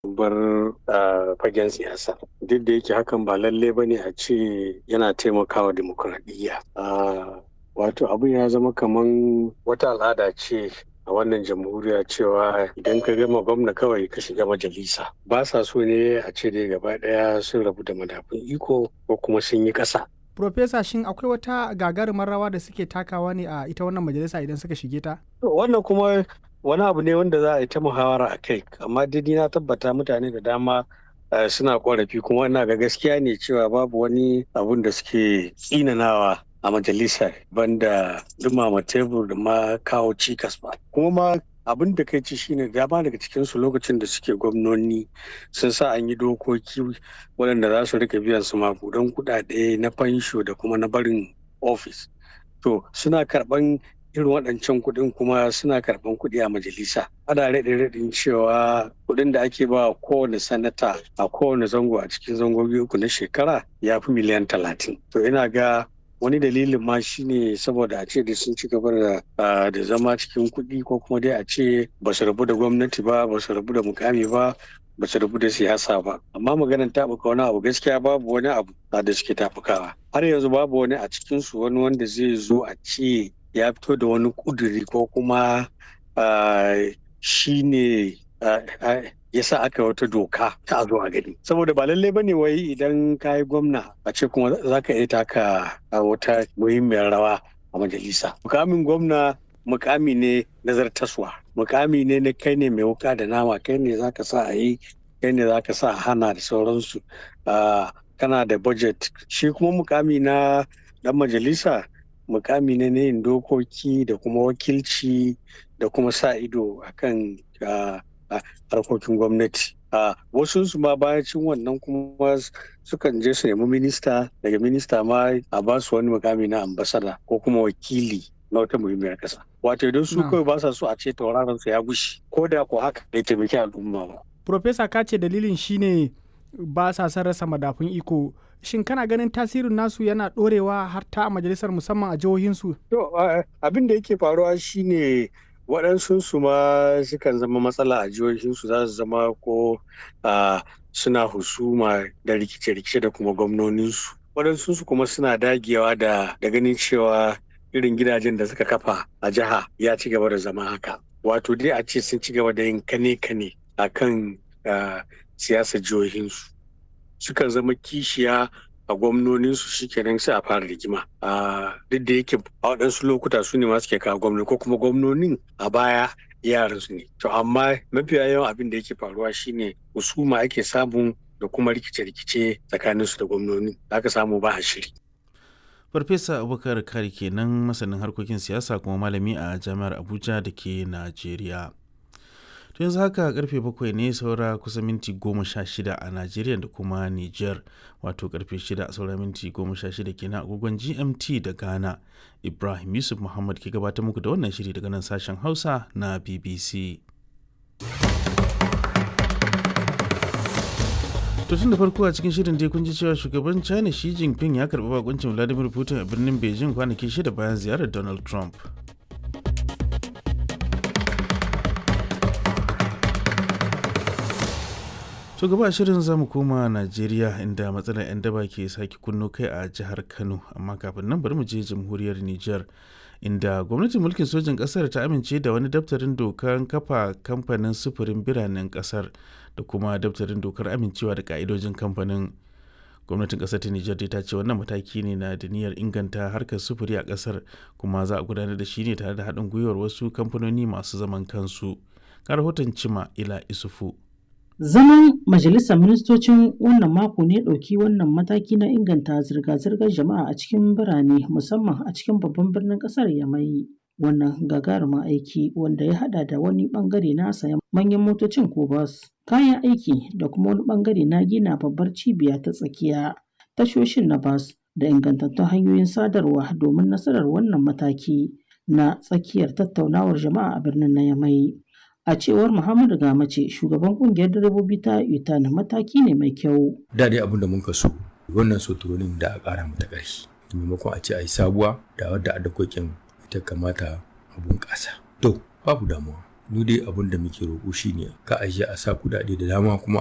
bar fagen siyasa duk da yake hakan ba lalle ba ne a ce yana taimakawa demokuraɗiyya wato abin ya zama kaman wata al'ada ce a wannan jamhuriya cewa idan ka gama gwamna kawai ka shiga majalisa ba sa so ne a ce dai gaba ɗaya sun rabu da madafun iko ko kuma sun yi ƙasa Profesa shin akwai wata gagarumar rawa da suke takawa ne a ita wannan majalisa idan suka shige ta? Wannan kuma wani abu ne wanda za a yi ta muhawara a kai amma dai na tabbata mutane da dama suna korafi kuma ina ga gaskiya ne cewa babu wani abun da suke tsinanawa a majalisa banda dumama tebur da ma kawo cikas ba kuma ma abin da kai ci shine dama daga cikin su lokacin da suke gwamnoni sun sa an yi dokoki waɗanda za su rika biyan su makudan kuɗaɗe na fansho da kuma na barin ofis to suna karɓan irin waɗancan kuɗin kuma suna karɓan kuɗi a majalisa ana raɗe raɗin cewa kuɗin da ake ba kowane sanata a kowane zango a cikin zangogi uku na shekara ya fi miliyan talatin to ina ga wani dalilin ma shine saboda a ce da sun ci gaba da zama cikin kuɗi ko kuma dai a ce ba su rabu da gwamnati ba ba su rabu da mukami ba ba su rabu da siyasa ba amma maganar taɓuka wani abu gaskiya babu wani abu da suke taɓukawa har yanzu babu wani a cikinsu wani wanda zai zo a ce ya fito da wani kuduri ko kuma shi ne ya sa aka wata doka ta a zo a gani saboda ba lallai bane wai idan ka yi gwamna a ce kuma za ka iya taka wata muhimmiyar rawa a majalisa mukamin gwamna mukami ne nazartaswa mukami ne na kai ne mai wuka da nama kai ne za ka sa a yi kai ne za ka sa a hana da sauransu kana da budget shi kuma mukami na dan majalisa mukami ne na yin dokoki da kuma wakilci da kuma sa ido akan harkokin gwamnati wasu su ma bayacin wannan kuma sukan je su nemi minista daga minista ma a ba su wani mukami na ambasada ko kuma wakili na wata muhimmiyar kasa wato idan su kawai ba sa so a ce tauraron su ya gushi ko da ko haka bai taimaki al'umma ba Profesa ka ce dalilin shine ba sa son rasa madafun iko shin kana ganin tasirin nasu yana ɗorewa har ta a majalisar musamman a jihohinsu? To abin da yake faruwa shine waɗansu su ma sukan zama matsala a jihohinsu za su zama ko suna husuma da rikice-rikice da kuma gwamnoninsu. Waɗansu su kuma suna dagewa da ganin cewa irin gidajen da suka kafa a jiha ya ci gaba da zama haka. Wato dai a ce sun ci gaba da yin kane-kane a kan siyasar jihohinsu. sukan zama kishiya a gwamnoninsu shikenan sai a fara rigima duk da yake a waɗansu lokuta su ne masu ke kawo gwamnoni ko kuma gwamnonin a baya yaran su ne to amma mafiya yawan abin da yake faruwa shine husuma ake samu da kuma rikice-rikice tsakanin su da gwamnoni aka samu ba a shiri farfesa abubakar kari kenan masanin harkokin siyasa kuma malami a jami'ar abuja da ke najeriya to yanzu haka karfe bakwai ne saura kusa minti goma sha shida a najeriya da kuma niger wato karfe shida saura minti goma sha shida kenan agogon gmt da ghana ibrahim yusuf muhammad ke gabatar muku da wannan shiri daga nan sashen hausa na bbc to tun da farko a cikin shirin dai kun ji cewa shugaban china shi jinping ya karbi bakuncin vladimir putin a birnin beijing kwanaki shida bayan ziyarar donald trump to gaba shirin zamu koma najeriya inda matsalar 'yan daba ke sake kunno kai a jihar kano amma kafin nan bari mu je jamhuriyar niger inda gwamnatin mulkin sojin kasar ta amince da wani daftarin dokar kafa kamfanin sufurin biranen kasar da kuma daftarin dokar amincewa da ka'idojin kamfanin gwamnatin kasar ta nijar ta ce wannan mataki ne na da niyyar inganta harkar sufuri a kasar kuma za a gudanar da shi ne tare da haɗin gwiwar wasu kamfanoni masu zaman kansu ga rahoton cima ila isufu Zaman Majalisar Ministocin wannan mako ne ɗauki wannan mataki na inganta zirga-zirgar jama'a a cikin birane musamman a cikin babban birnin ƙasar Yamai. Wannan gagarumin aiki wanda ya haɗa da wani ɓangare na sayan manyan motocin ko bas, kayan aiki da kuma wani ɓangare na gina babbar cibiya ta tsakiya, tashoshin na bas da ingantattun hanyoyin sadarwa domin nasarar wannan mataki na tsakiyar tattaunawar jama'a a birnin na Yamai. A cewar Muhammadu Gamace, shugaban kungiyar direbobi ta UTAN mataki ne mai kyau. Da dai abin da muka so, wannan soturonin da a ƙara mata ƙarfi. Maimakon a ce a yi sabuwa da wadda a dakokin ita kamata a bunƙasa. To, babu damuwa. mu dai abin da muke roƙo shine ka ajiye a sa kuɗaɗe da dama kuma